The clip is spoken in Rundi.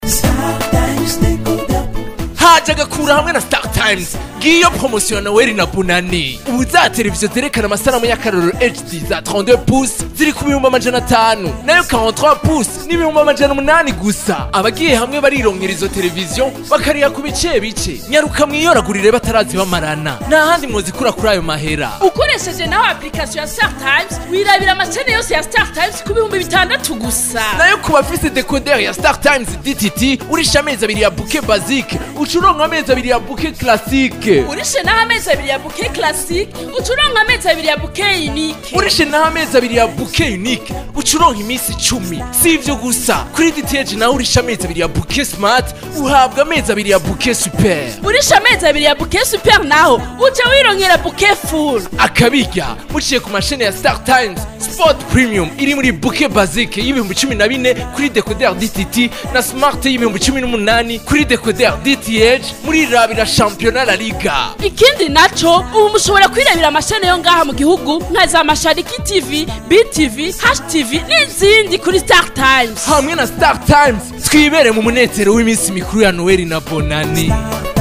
haje agakura hamwe na star times ngiyo promosiyo ya noweli na bunani ubu za televiziyo zerekana amasanamu y'akarorero hd za 32 pouce ziri ku bihumbi amajana atanu nayo 43 pouce ni ibihumbi amajana umunani gusa abagiye hamwe barirongera izo televiziyo bakariha ku bice bice nyaruka mwiyoragurire batarazi bamarana nta handi mwozikura kuri ayo mahera ukoresheje nawe application ya star times wirabira amacene yose ya star times ku bihumbi bitandatu gusa nayo ku bafise decoder ya star times dtt urisha amezi abiri ya buke basique uca uronka amezi abiri ya buke classique urishe naho amezi abiri ya buke classic uca uronka amezi abiri ya buke unique urishe naho amezi abiri ya buke unique uca uronka iminsi icumi si ivyo gusa kuri dth nawe urisha amezi abiri ya buke smart uhabwa amezi abiri ya buke super urishe amezi abiri ya buke super naho uca wirongera buke full akabirya muciye ku mashene ya star times sport premium iri muri buke basique y'ibihumbi cumi na bine kuri decoder dtt na smart y'ibihumbi cumi n'umunani kuri decoder dth muri rabira shampiyona la liga ikindi naco ubu mushobora kwirabira amashene yo ngaha mu gihugu nka za mashariki tv btv htv n'izindi kuri star times hamwe na star times twibere mu munezero w'iminsi mikuru ya noweli na bonani